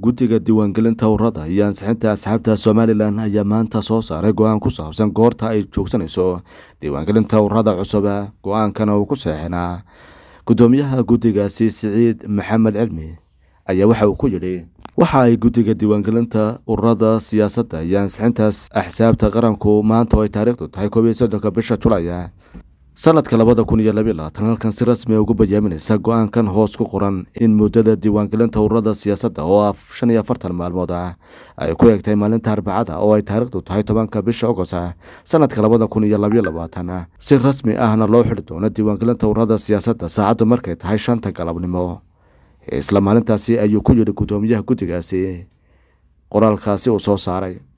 guddiga diiwaangelinta ururada iyo ansixinta asxaabta somalilan ayaa maanta soo saaray go-aan ku saabsan goorta ay joogsanayso diiwaangelinta ururada cusub go-aankana uu ku seexinaa guddoomiyaha guddigaasi siciid maxamed cilmi ayaa waxa uu ku yidhi waxa ay guddiga diiwaangelinta ururada siyaasadda iyo ansixintaas axsaabta qaranku maanta oo ay taariikhdu tahay koob iyo soddonka bisha julaya sanadka labada kun iyo labiyo labaatan halkan si rasmi a ugu bayaaminaysa go-aankan hoos ku qoran in muddada diiwaangelinta ururada siyaasadda oo shan iyo afartan maalmood ah ay ku eegtay maalinta arbacada oo ay taariikhdu tahay tobanka bisha ogosta sanadka labada kun iyo labiyo labaatan si rasmi ahna loo xidhi doono diiwaangelinta ururada siyaasadda saacaddu markay tahay shanta galabnimo isla maalintaasi ayuu ku yidhi guddoomiyaha guddigaasi qoraalkaasi uu soo saaray